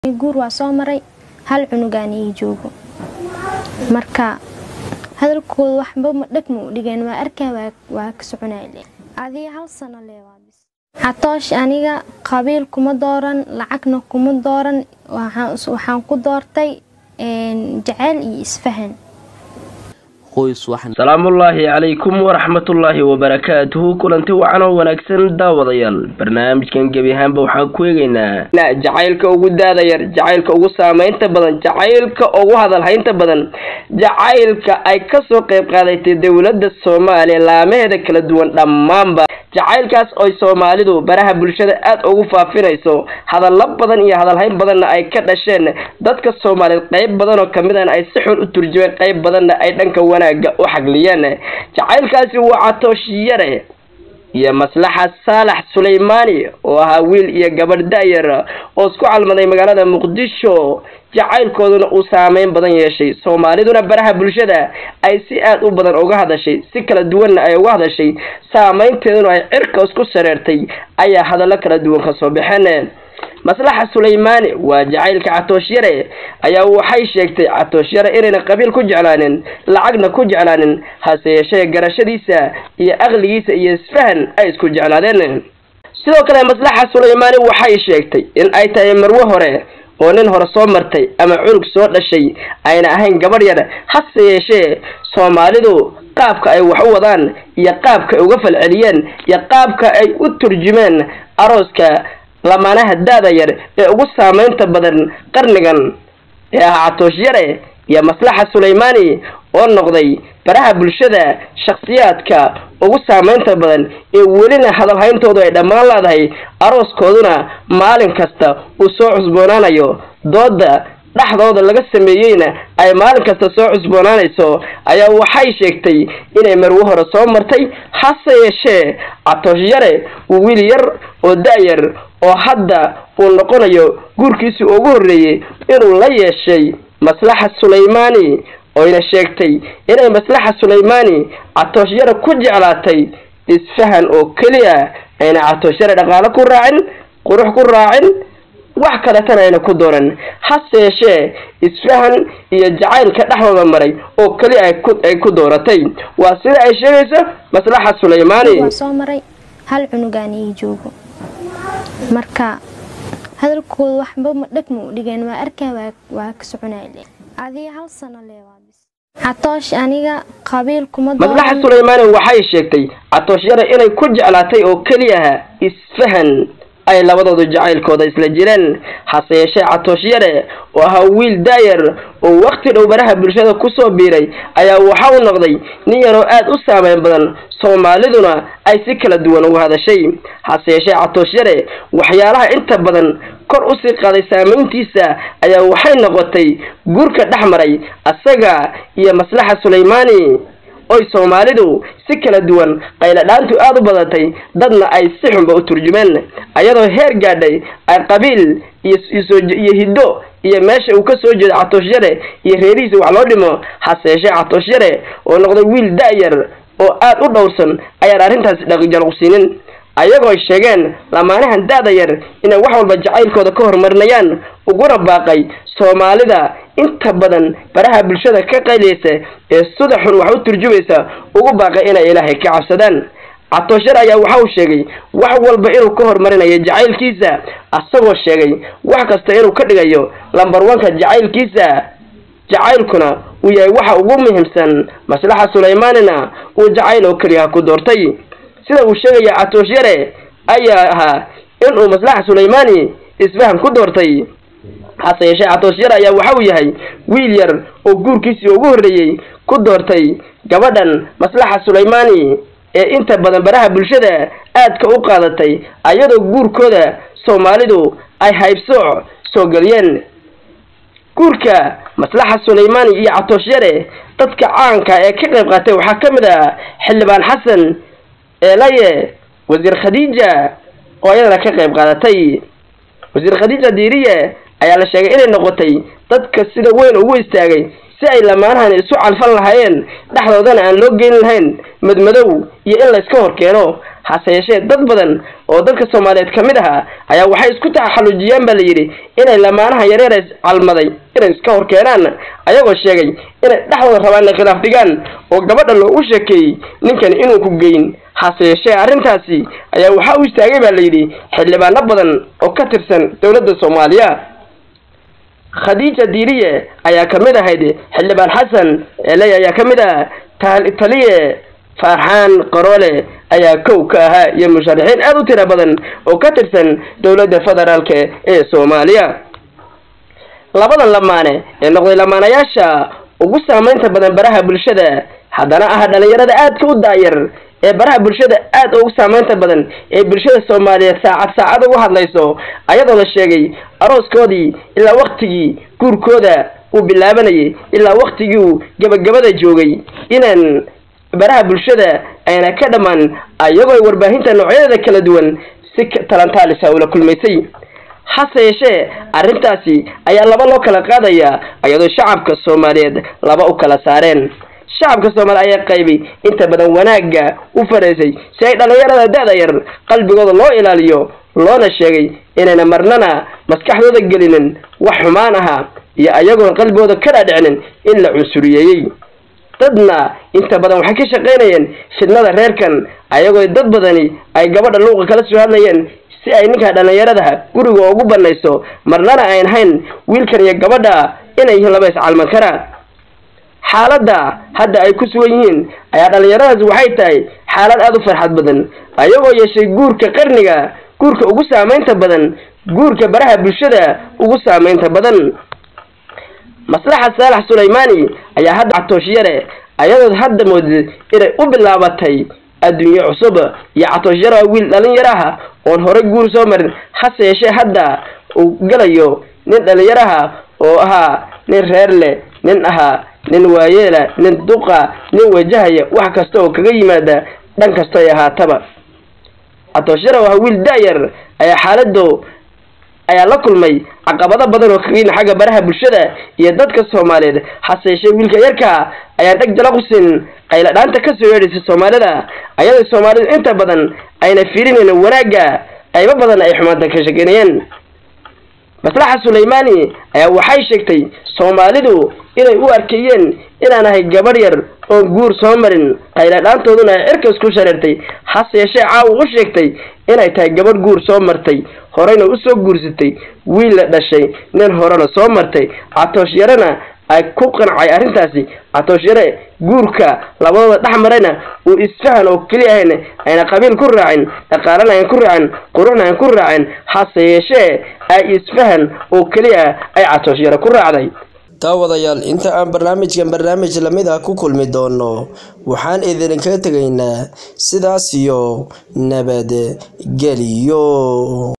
guur waa soo maray hal cunugaan ii joogo marka hadalkooda waxba ma dheg ma u dhigeen waa arkaa waa ka soconayl adiga hal sano leewaabis catoosh aniga qabiil kuma dooran lacagna kuma dooran waxaan ku doortay jaceyl iyo isfahan salaamullaahi calaykum waraxmatullaahi wabarakaatuhu kulanti wacan oo wanaagsan daawadayaal barnaamijkan gebi ahaanba waxaan ku eegaynaa jacaylka ugu daada yar jacaylka ugu saameynta badan jacaylka ugu hadalhaynta badan jacaylka ay kasoo qeyb qaadatay dowladda soomaaliya laamaheeda kala duwan dhammaanba jacaylkaas oy soomaalidu baraha bulshada aada ugu faafinayso hadallo badan iyo hadalhayn badanna ay ka dhasheen dadka soomaaliyeed qeyb badan oo kamid ahna ay si xun u turjumeen qeyb badanna ay dhanka wanaaga u xagliyeen jacaylkaasi waa catoosh yare iyo maslaxa saalax suleymaani oo ahaa wiil iyo gabadh da-yar oo isku calmaday magaalada muqdisho jacaylkooduna uu saameyn badan yeeshay soomaaliduna baraha bulshada ay si aada u badan uga hadashay si kala duwanna ay uga hadashay saameynteeduna ay cirka isku sareertay ayaa hadallo kala duwan kasoo baxeen maslaxa suleymaani waa jacaylka catoosh-yare ayaa waxay sheegtay catoosh-yare inayna qabiil ku jeclaanin lacagna ku jeclaanin hase yeeshee garashadiisa iyo aqligiisa iyo isfahan ay isku jeclaadeen sidoo kale maslaxa suleymaani waxay sheegtay in ay tahay marwe hore oo nin hore soo martay ama cunug soo dhashay ayna ahayn gabadh yar hase yeeshee soomaalidu qaabka ay wax u wadaan iyo qaabka ay uga falceliyeen iyo qaabka ay u turjumeen arooska lamaanaha da-da yar ee ugu saameynta badan qarnigan ee ah catoosh yare iyo maslaxa suleymaani oo noqday baraha bulshada shakhsiyaadka ugu saameynta badan ee welina hadalhayntoodu ay dhammaan leedahay arooskooduna maalin kasta uu soo cusboonaanayo dooda dhexdooda laga sameeyeyna ay maalin kasta soo cusboonaanayso ayaa waxay sheegtay inay marwo hore soo martay hase yeeshee catoosh yare uu wiil yar oo da-yar oo hadda uu noqonayo guurkiisii ugu horreeyey inuu la yeeshay maslaxa suleymaani oyna sheegtay inay maslaxa suleymaani catoosh yare ku jeclaatay isfahan oo keliya ayna catoosh yare dhaqaalo ku raacin qurux ku raacin wax kaletana ayna ku dooran hase yeeshee isfahan iyo jacaylka dhexdooda maray oo keliya ay ku dooratay waa sida ay sheegayso maslaxa suleymaani waa soo maray hal cunugaan ii joogo marka hadalkooda waxba ma dheg ma u dhigeen waa arkaa waa ka soconayl adiga hal sano leewaabis catoosh aniga qabiil kuma maslaxa suleymaani waxay sheegtay catoosh yare inay ku jeclaatay oo keliyaha isfahan ay labadoodu jacaylkooda isla jireen hase yeeshee catoosh yare oo ahaa wiil daayar oo waqti dhow baraha bulshada kusoo biiray ayaa waxa uu noqday nin yaroo aada u saameyn badan soomaaliduna ay si kala duwan uga hadashay hase yeeshee catoosh yare waxyaalaha inta badan kor usii qaaday saameyntiisa ayaa waxay noqotay guurka dhex maray asaga iyo maslaxa suleymaani oy soomaalidu si kala duwan qayladhaantu aada u badatay dadna ay si xunba u turjumeen ayadoo heer gaadhay ay qabiil iyo hiddo iyo meesha uu ka soo jeedo catoosh yare iyo reerihiisa wax loo dhimo hase yeeshee catoosh yare oo noqday wiil da-yar oo aada u dhowrsan ayaan arrintaasi dhaqijalqsiinin ayagoo sheegeen lamaanahan da-da yar inay wax walba jacaylkooda ka horumarinayaan uguna baaqay soomaalida inta badan baraha bulshada ka qayliyeysa ee sida xun wax u turjumaysa ugu baaqay inay ilaahay ka cabsadaan catooshar ayaa waxa uu sheegay wax walba inuu ka horumarinayo jacaylkiisa asagoo sheegay wax kasta inuu ka dhigayo lambar wanka jacaylkiisa jacaylkuna uu yahay waxa ugu muhiimsan maslaxa suleymaanina uu jacayl oo keliyaha ku doortay sida uu sheegaya catoosh yare ayaa ahaa inuu maslaxa suleymaani isfaham ku doortay hase yeeshee catoosh yare ayaa waxa uu yahay wiil yar oo guurkiisii ugu horreeyey ku doortay gabadhan maslaxa suleymaani ee inta badan baraha bulshada aadka u qaadatay ayadoo guurkooda soomaalidu ay haybsooc soo geliyeen guurka maslaxa suleymaani iyo catoosh yare dadka caanka ee ka qayb qaatay waxaa ka mid ah xildhibaan xasan eelaye wasiir khadiija oo ayadana ka qayb qaadatay wasiir khadiija diiriye ayaa la sheegay inay noqotay dadka sida weyn ugu istaagay si ay lamaanahan isu calfan lahaayeen dhexdoodana aan loo geyn lahayn madmadow iyo in layska hor keeno hase yeeshee dad badan oo dadka soomaaliyeed ka mid aha ayaa waxay isku taxallujiyaan baa la yidhi inay lamaanaha yareer is calmaday inay iska hor keenaan ayagoo sheegay inay dhexdooda rabaan inay khilaaf dhigaan oo gabadha loogu sheekeeyey ninkan inuu ku geyn hase yeeshee arrintaasi ayaa waxaa u istaagay baa la yidhi xildhibaano badan oo ka tirsan dowladda soomaaliya khadiija diiriye ayaa ka mid ahayd xildhibaan xasan eley ayaa ka mid ah taliye farxaan qaroole ayaa kow ka ahaa iyo musharaxiin aada u tiro badan oo ka tirsan dowladda federaalk ee soomaaliya labadan lamaane ee noqday lamaanayaasha ugu saameynta badan baraha bulshada haddana ah dhalinyarada aadka u daayar ee baraha bulshada aada ugu saameynta badan ee bulshada soomaaliyeed saacad saacad ugu hadlayso ayadoo la sheegay arooskoodii ilaa waktigii guurkooda uu bilaabanayay ilaa waktigii uu gabagabada joogay inaan baraha bulshada ayna ka dhammaan ayagoo ay warbaahinta noocyadeeda kala duwan si talantaalisa ula kulmaysay hase yeeshee arrintaasi ayaa laba loo kala qaadayaa iyadoo shacabka soomaaliyeed laba u kala saareen shacabka soomaaliya ayaa qaybay inta badan wanaagga u faraysay si ay dhallinyarada da-da yar qalbigooda loo ilaaliyo loona sheegay inayna marnana maskaxdooda gelinin wax xumaan ahaa iyo ayagoon qalbigooda ka dhaadhicinin in la cunsuriyeeyey dadna inta badan waxay ka shaqaynayeen fidnada reerkan ayagoo dad badani ay gabadha luuqa kala soo hadlayeen si ay ninka dhallinyaradaha guriga ugu banayso marnana ayn hayn wiilkan iyo gabadha inay yihiin laba iscalman kara xaaladda hadda ay ku sugan yihiin ayaa dhallinyaradaas waxay tahay xaalad aada u farxad badan ayagoo yeeshay guurka qarniga guurka ugu saameynta badan guurka baraha bulshada ugu saameynta badan maslaxa saalax sulaymaani ayaa hadda catooshiyare ayadood hadda moodid inay u bilaabatay adduunye cusub iyo catooshiyare waa wiil dhalinyaraha oon horey guur soo marin hase yeeshee hadda uu galayo nin dhalinyaraha oo ahaa nin reer leh nin ahaa nin waayeela nin duqa nin wajahaya wax kasta oo kaga yimaada dhan kasta ay ahaataba catooshiyare waa wiil da-yar ayaa xaalado ayaa la kulmay caqabado badan oo kaga yimi xagga baraha bulshada iyo dadka soomaaliyeed hase yeeshee wiilka yarka ayaan dheg jala qusin qayla dhaanta kasoo yeedhaysay soomaalida ayadoo soomaalidu inta badan ayna fiirinayn wanaagga qaybo badan ay xumaanta ka shekeynayeen maslaxa sulaymaani ayaa waxay sheegtay soomaalidu inay u arkeeyeen inaan ahay gabadh yar oon guur soo marin qayla dhaantooduna ay cirkas ku shareertay hase yeeshee caawa u sheegtay inay tahay gabadh guur soo martay horeyna usoo guursatay wiil la dhashay nin horena soo martay catoosh yarena ay ku qancay arrintaasi catoosh yare guurka labadooda dhex marayna uu isfahan oo keliya ahayn ayna qabiil ku raacin dhaqaalana ayn ku raacin quruxna ayn ku raacin hase yeeshee ay isfahan oo keliya ay catoosh yare ku raacday daawadayaal inta aan barnaamijkan barnaamij lamid ah ku kulmi doono waxaan idinkaga tegaynaa sidaas iyo nabadgeliyo